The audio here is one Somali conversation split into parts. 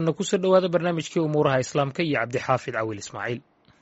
haatanna kusoo dhowaada barnaamijkii umuuraha islaamka iyo cabdixaafid cawil ismaaciil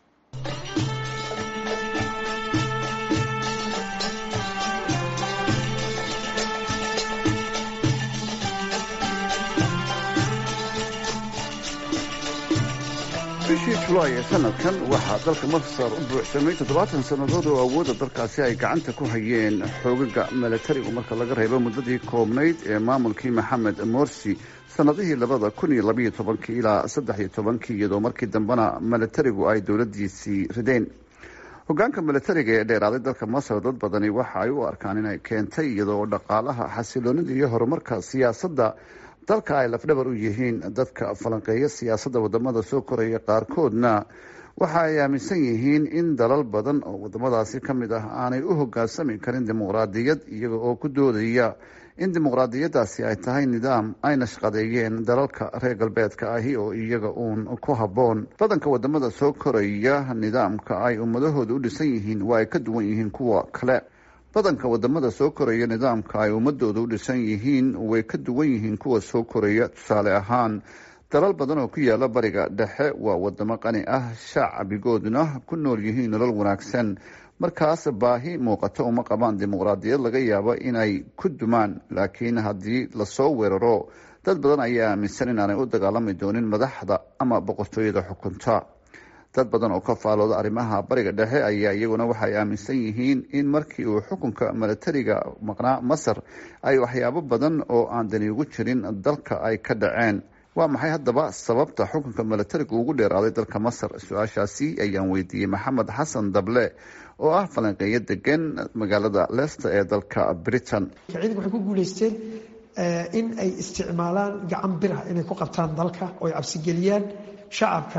bishii julaay ee sanadkan waxaa dalka masar u buuxsamay toddobaatan sannadood oo awoodda dalkaasi ay gacanta ku hayeen xoogaga milatarigu marka laga reebo muddadii koobnayd ee maamulkii maxamed morsi sannadihii labada kun iyo labayo tobankii ilaa saddex iyo tobankii iyadoo markii dambena milatarigu ay dowladdiisii rideen hogaanka milatariga ee dheeraaday dalka masar dad badani waxa ay u arkaan inay keentay iyadoo dhaqaalaha xasiloonida iyo horumarka siyaasadda dalka ay lafdhabar u yihiin dadka falanqeeya siyaasadda wadamada soo koraya qaarkoodna waxa ay aaminsan yihiin in dalal badan oo wadamadaasi ka mid ah aanay u hogaansami karin dimuqraadiyad iyaga oo ku doodaya in dimuqraadiyaddaasi ay tahay nidaam ay nashqadeeyeen dalalka reer galbeedka ahi oo iyaga uun ku habboon badanka wadamada soo koraya nidaamka ay ummadahooda u dhisan yihiin waa ay ka duwan yihiin kuwa kale badanka wadamada soo koraya nidaamka ay ummadooda u dhisan yihiin way ka duwan yihiin kuwa soo koraya tusaale ahaan dalal badan oo ku yaala bariga dhexe waa wadamo qani ah shacbigooduna ku nool yihiin nolol wanaagsan markaas baahi muuqato uma qabaan dimuqraadiyad laga yaabo inay ku dumaan laakiin haddii lasoo weeraro dad badan ayaa aaminsan inaanay u dagaalami doonin madaxda ama boqortooyada xukunta dad badan oo ka faalooda arrimaha bariga dhexe ayaa iyaguna waxay aaminsan yihiin in markii uu xukunka milatariga maqnaa masar ay waxyaabo badan oo aan dani ugu jirin dalka ay ka dhaceen waa maxay haddaba sababta xukunka milatariga ugu dheeraaday dalka masar su-aashaasi ayaan weydiiyey maxamed xasan dable oo ah falanqeeyo degan magaalada leicester ee dalka britain ciidanka waxay ku guuleysteen in ay isticmaalaan gacan birah inay ku qabtaan dalka oo ay cabsigeliyaan shacabka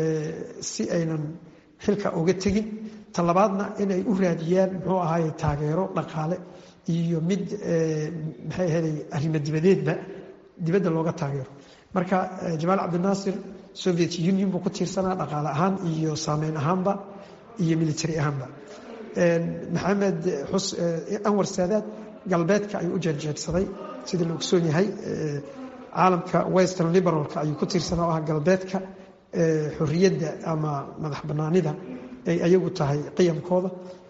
si aynan xilka uga tegin talabaadna inay u raadiyaan muxuu ahaay taageero dhaqaale iyo mid maxay ahaday arrimo dibadeedba dibadda looga taageero marka jamaal cabdinaasir soviet union buu ku tiirsanaa dhaqaale ahaan iyo saameyn ahaanba iyo military ahaanba maxamed anwar saadaad galbeedka ayuu u jeerjeersaday sidii la ogsoon yahay caalamka western liberalka ayuu ku tiirsanaa oo ah galbeedka xorriyadda ama madax banaanida ay ayagu tahay qiyamkooda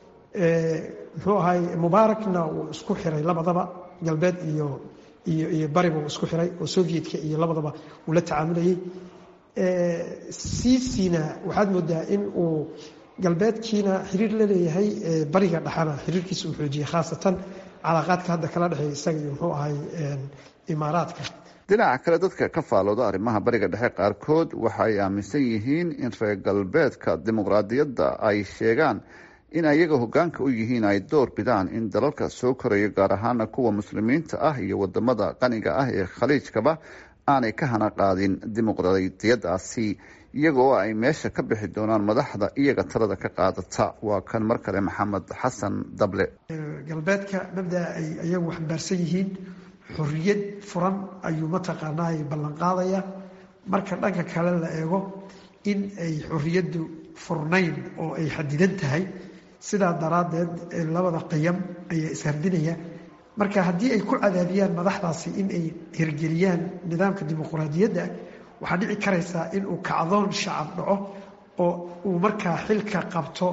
muxuu ahay mubaarakna wuu isku xiray labadaba galbeed iyo iyo iyo bariba wuu isku xiray oo sovietka iyo labadaba uu la tacaamulayay siisina waxaad moodaa in uu galbeedkiina xiriir la leeyahay bariga dhexana xiriirkiisa uu xoojiyey khaasatan calaaqaadka hadda kala dhexeeya isaga iyo muxuu ahay imaaraadka dhinaca kale dadka ka faalooda arrimaha bariga dhexe qaarkood waxa ay aaminsan yihiin in reer galbeedka dimuqraadiyadda ay sheegaan in ayaga hogaanka u yihiin ay door bidaan in dalalka soo koraya gaar ahaana kuwa muslimiinta ah iyo wadamada qaniga ah ee khaliijkaba aanay ka hana qaadin dimuqraadiyadaasi iyagoo ay meesha ka bixi doonaan madaxda iyaga talada ka qaadata waa kan mar kale maxamed xasan dable galbeedka mabdaa ay ayagu xambaarsan yihiin xorriyad furan ayuu mataqaanaa ay ballan qaadaya marka dhanka kale la eego in ay xorriyaddu furnayn oo ay xadidan tahay sidaa daraaddeed labada qiyam ayaa ishardinaya marka haddii ay ku cadaadiyaan madaxdaasi in ay hirgeliyaan nidaamka dimuqraadiyadda waxaa dhici karaysaa in uu kacdoon shacab dhaco oo uu markaa xilka qabto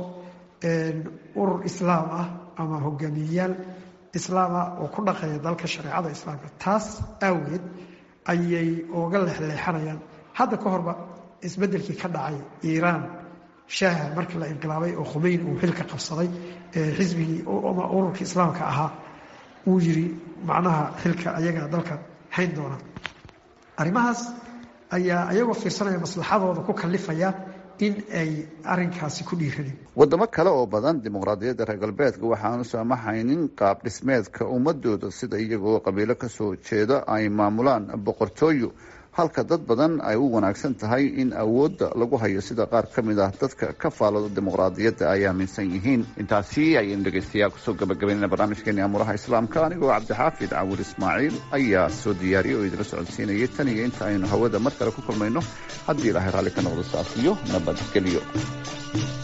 urur islaam ah ama hogaamiyeyaal islaam ah oo ku dhaqeeya dalka shareecada islaamka taas aawageed ayay ooga leexleexanayaan hadda ka horba isbeddelkii ka dhacay iiraan shaaha markii la inqilaabay oo khumeyn uu xilka qabsaday xisbigii ama ururkii islaamka ahaa uu yiri macnaha xilka ayagaa dalka hayn doona arrimahaas ayaa ayagoo fiirsanaya maslaxadooda ku kalifaya in ay arinkaasi ku dhiiradeen wadamo kale oo badan dimuqraadiyadda reer galbeedka waxaanu saamaxaynin qaab dhismeedka ummadooda sida iyagoo qabiilo kasoo jeeda ay maamulaan boqortooyo halka dad badan ay u wanaagsan tahay in awoodda lagu hayo sida qaar ka mid ah dadka ka faalooda dimuqraadiyadda ay aaminsan yihiin intaasi ayaynu dhegeystayaal kusoo gabagabaynayna barnaamijkeeni amuuraha islaamka anigoo cabdixaafid cawil ismaaciil ayaa soo diyaariyay oo idila socodsiinayay tan iyo inta aynu hawada mar kale ku kulmayno haddii ilaahay raalli ka noqdo saas iyo nabadgelyo